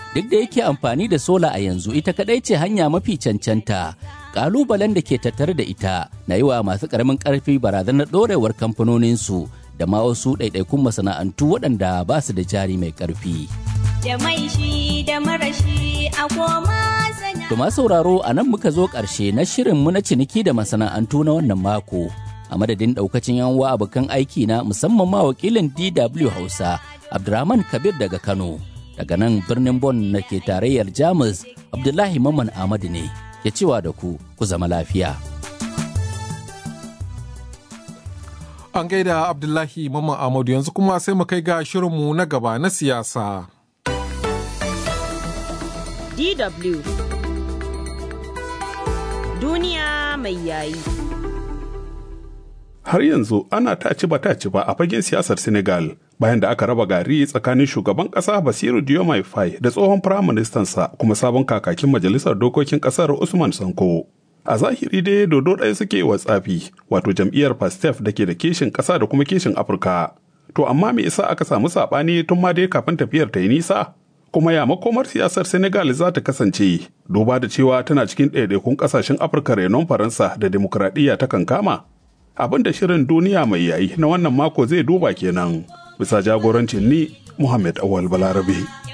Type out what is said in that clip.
duk da yake amfani da sola a yanzu ita kadai ce hanya mafi cancanta kalubalen da ke tattare da ita na yi wa masu karamin karfi barazanar dorewar kamfanoninsu da ma wasu ɗaiɗaikun masana'antu waɗanda ba su da jari mai ƙarfi. Da mai shi da marashi a koma sana. To ma sauraro a nan muka zo ƙarshe na shirinmu na ciniki da masana'antu na wannan mako. A madadin ɗaukacin yan wa abokan aiki na musamman ma wakilin DW Hausa Abdurrahman Kabir daga Kano. Daga nan birnin Bon na ke tarayyar Jamus Abdullahi Maman Ahmadu ne ya cewa da ku ku zama lafiya. An gaida Abdullahi Mamman Ahmadu yanzu kuma sai mu kai ga shirinmu na gaba na siyasa. DW Duniya mai yayi. Har yanzu ana taci ba taci ba a fagen siyasar Senegal bayan da aka raba gari tsakanin shugaban ƙasa Basiru Diomaye Faye da tsohon firaministansa kuma sabon kakakin majalisar dokokin ƙasar Usman Sanko. a zahiri dai dodo ɗaya suke wa tsafi wato jam'iyyar pastef da ke da kishin ƙasa da kuma kishin afirka to amma me yasa aka samu saɓani tun ma dai kafin tafiyar ta yi nisa kuma ya makomar siyasar senegal za ta kasance duba da cewa tana cikin ɗaiɗaikun ƙasashen afirka renon faransa da demokuraɗiyya ta kankama abin da shirin duniya mai yayi na wannan mako zai duba kenan bisa jagorancin ni muhammad awal balarabe